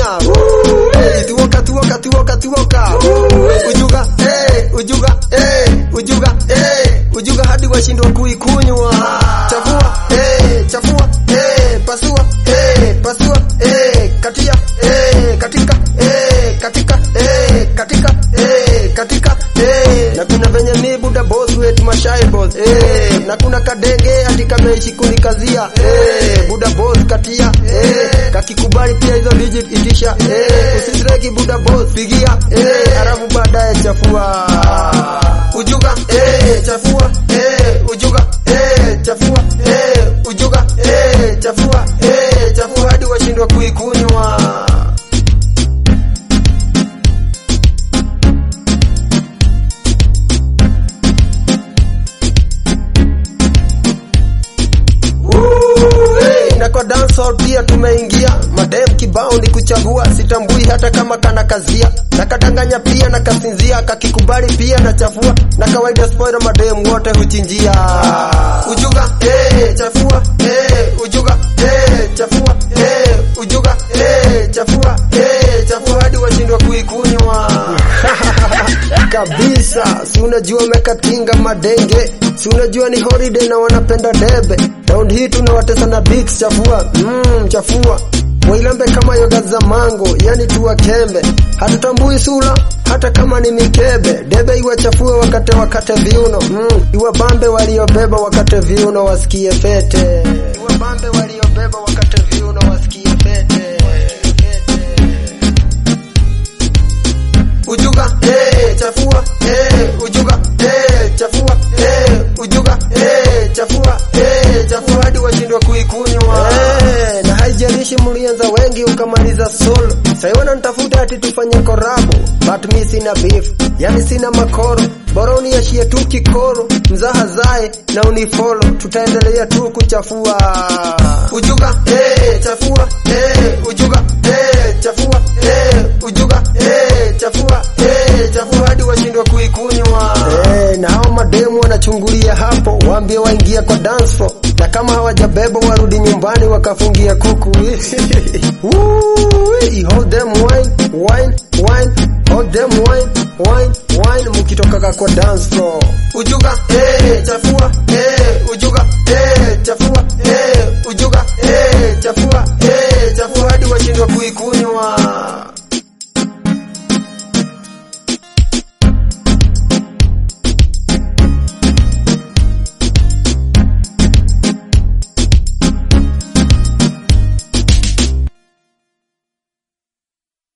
kunya hey, tuoka tuoka tuoka tuoka ujuga hey, ujuga hey, ujuga hey, ujuga hadi washindwa kuikunywa chafua hey, chafua hey, pasua hey, pasua hey, katia hey, katika hey, katika hey, katika hey, katika hey. na kuna venye mi buda boss wetu mashai boss hey. na kuna kadenge hadi kameishi kunikazia hey. buda boss katia hey. kakikubali pia hizo digit itisha hey. usisreki buda boss pigia hey. halafu baadaye chafua ujuga hey, chafua hey, ujuga hey, chafua hey, ujuga hey, chafua hey, chafua hadi washindwa kuikunywa Hey, na kwa dancehall pia tumeingia madem kibao ni kuchagua sitambui hata kama kana kazia na kadanganya pia na kasinzia kakikubali pia na chafua na kawaida spoiler madem wote huchinjia ujuga hey, chafua hey, ujuga hey, chafua hey, ujuga hey, chafua hey, chafua hadi washindwa kuikunywa kabisa si unajua mekatinga madenge si unajua ni holiday na wanapenda debe round hii tunawatesa na bix chafua mm, chafua wailambe kama yoga za mango yani tuwa kembe hatutambui sura hata kama ni mikebe debe iwachafue wakate wakate viuno mm, iwabambe waliobeba wakate viuno wasikie fete iwabambe waliobeba wakate viuno wasikie fete ujuga eh, chafua eh, ujuga eh, chafua eh, ujuga eh, chafua eh, chafua hadi washindwa kuikunywa eh, na haijalishi mlianza wengi ukamaliza solo sai wananitafuta ati tufanye korabo but mi sina beef yani sina makoro bora uniashie tu kikoro mzaha zae na unifolo tutaendelea tu kuchafua ujuga eh, chafua eh, ujuga eh, chafua eh, ujuga eh, chafua eh, chafua hadi washindwa kuikunywa eh, na hao mademu wanachungulia hapo waambie waingia kwa dance floor na kama hawajabeba warudi nyumbani wakafungia kuku Woo, hold them wine wine wine hold them wine wine wine mukitokaga kwa dance floor ujuga eh, chafua eh, ujuga